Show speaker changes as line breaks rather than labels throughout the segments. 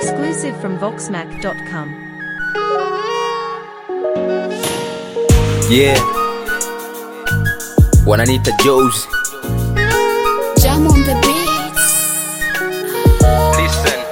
Exclusive from Voxmac.com.
Yeah. Wananiita Joes.
Jam on the beats.
Listen.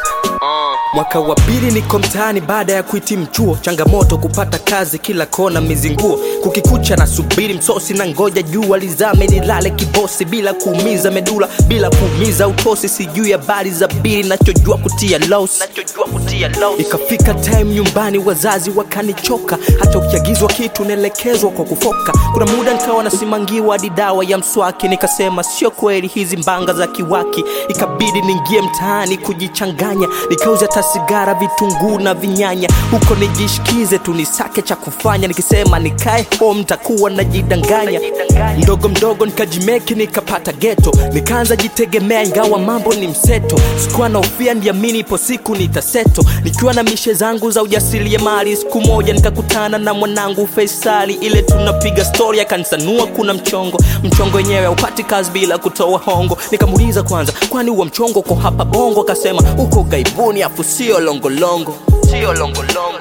Mwaka wa pili niko mtaani baada ya kuhitimu chuo, changamoto kupata kazi kila kona, mizinguo kukikucha na subiri msosi na ngoja jua lizame nilale kibosi, bila kuumiza medula, bila kuumiza utosi, sijui habari za bili, nachojua kutia loss, nachojua kutia loss. Ikafika time nyumbani, wazazi wakanichoka, hata ukiagizwa kitu naelekezwa kwa kufoka. Kuna muda nikawa nasimangiwa hadi dawa ya mswaki, nikasema sio kweli hizi mbanga za kiwaki, ikabidi niingie mtaani kujichanganya, nikauza hata sigara, vitunguu na vinyanya, huko nijishikize tu nisake cha kufanya, nikisema nikae home takuwa najidanganya, mdogo mdogo nikajimeki, nikapata geto, nikaanza jitegemea, ingawa mambo ni mseto, sikuwa na ufia, ndiamini ipo siku nitaseto, nikiwa na mishe zangu za ujasiriamali. Siku moja nikakutana na mwanangu Faisali, ile tunapiga stori, akanisanua kuna mchongo, mchongo wenyewe haupati kazi bila kutoa hongo. Nikamuuliza kwanza, kwani huo mchongo uko hapa Bongo? Akasema uko gaibuni, afu sio longolongo, sio longolongo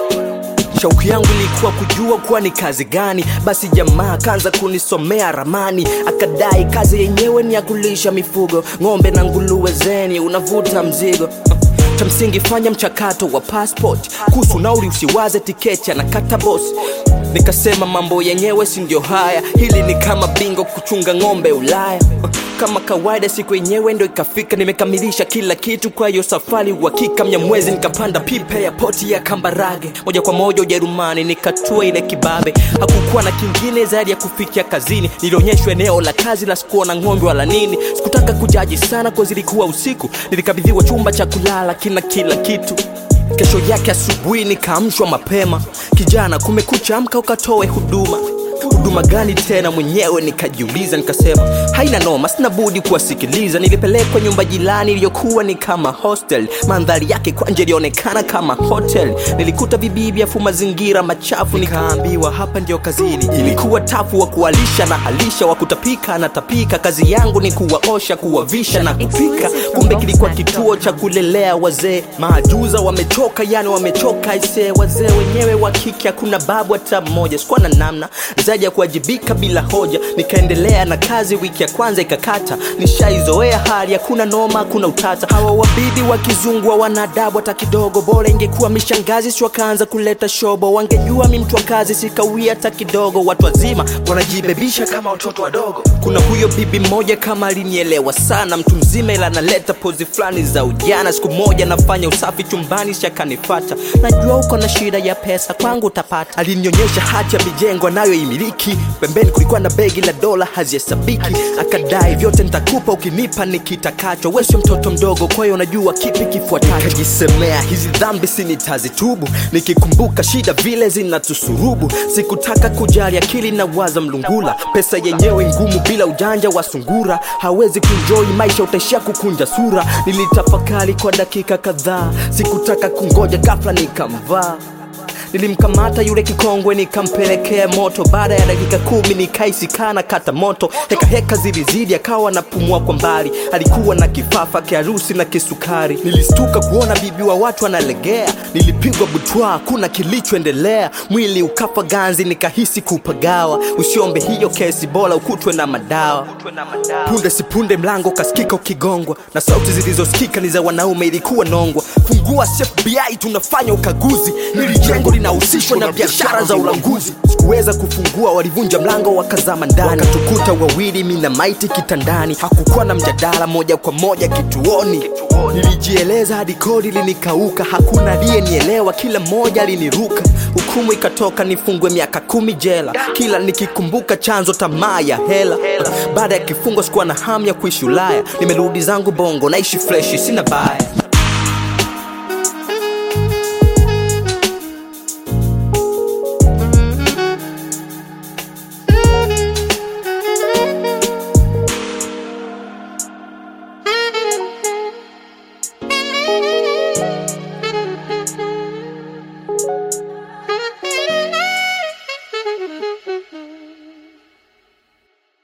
shauku yangu ilikuwa kujua kuwa ni kazi gani basi jamaa akaanza kunisomea ramani akadai kazi yenyewe ni ya kulisha mifugo ng'ombe na nguluwe zeni unavuta mzigo cha msingi fanya mchakato wa passport kuhusu nauli usiwaze tiketi anakata bosi nikasema mambo yenyewe si ndio haya hili ni kama bingo kuchunga ng'ombe ulaya kama kawaida siku yenyewe ndo ikafika nimekamilisha kila kitu kwa hiyo safari uhakika mnyamwezi nikapanda pipe ya poti ya kambarage moja kwa moja ujerumani nikatua ile kibabe hakukuwa na kingine zaidi ya kufikia kazini nilionyeshwa eneo la kazi la sikuona ng'ombe wala nini sikutaka kujaji sana kwa zilikuwa usiku nilikabidhiwa chumba cha kulala kina kila kitu kesho yake asubuhi nikaamshwa mapema kijana kumekucha amka ukatoe huduma huduma gani tena mwenyewe nikajiuliza nikasema haina noma sina budi kuwasikiliza nilipelekwa nyumba jirani iliyokuwa ni kama hostel mandhari yake kwanje ilionekana kama hotel nilikuta vibibi afu mazingira machafu nikaambiwa hapa ndio kazini ilikuwa tafu wa kuwalisha na halisha wa kutapika na tapika kazi yangu ni kuwaosha kuwavisha na kupika kumbe kilikuwa kituo cha kulelea wazee maajuza wamechoka yani wamechoka isee wazee wenyewe wa kike hakuna babu hata mmoja sikuwa na namna zaidi ya kuwajibika bila hoja nikaendelea na kazi wiki ya kwanza ikakata nishaizoea hali hakuna noma hakuna utata hawa wabibi wa kizungu hawana adabu hata kidogo bora ingekuwa mishangazi si wakaanza kuleta shobo wangejua mi mtu wa kazi sikawia hata kidogo watu wazima wanajibebisha kama watoto wadogo kuna huyo bibi mmoja kama alinielewa sana mtu mzima ila analeta pozi fulani za ujana siku moja nafanya usafi chumbani shakanifata najua uko na shida ya pesa kwangu utapata alinionyesha hati ya mijengo anayoimiliki pembeni kulikuwa na begi la dola hazihesabiki akadai vyote nitakupa ukinipa nikitakacho we sio mtoto mdogo kwa hiyo unajua kipi kifuatacho nikajisemea hizi dhambi si nitazitubu nikikumbuka shida vile zinatusurubu sikutaka kujali akili na waza mlungula pesa yenyewe ngumu bila ujanja wa sungura hawezi kunjoi maisha utaishia kukunja sura nilitafakari kwa dakika kadhaa sikutaka kungoja ghafla nikamvaa nilimkamata yule kikongwe nikampelekea moto baada ya dakika kumi nikaisikana kata moto heka heka zilizidi akawa napumua kwa mbali alikuwa na kifafa kiharusi na kisukari nilistuka kuona bibi wa watu analegea nilipigwa butwa kuna kilichoendelea mwili ukafa ganzi nikahisi kupagawa usiombe hiyo kesi bora ukutwe na madawa punde sipunde mlango kasikika ukigongwa na sauti zilizosikika ni za wanaume ilikuwa nongwa fungua fbi tunafanya ukaguzi nili jengo linahusishwa na biashara za ulanguzi sikuweza kufungua walivunja mlango wakazama ndani wakatukuta wawili mi na maiti kitandani hakukuwa na mjadala moja kwa moja kituoni nilijieleza hadi kodi linikauka hakuna aliyenielewa kila mmoja aliniruka hukumu ikatoka nifungwe miaka kumi jela kila nikikumbuka chanzo tamaa ya hela baada ya kifungo sikuwa na hamu ya kuishi ulaya nimerudi zangu bongo naishi freshi sina baya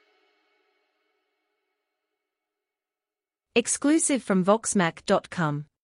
Exclusive from Voxmac.com.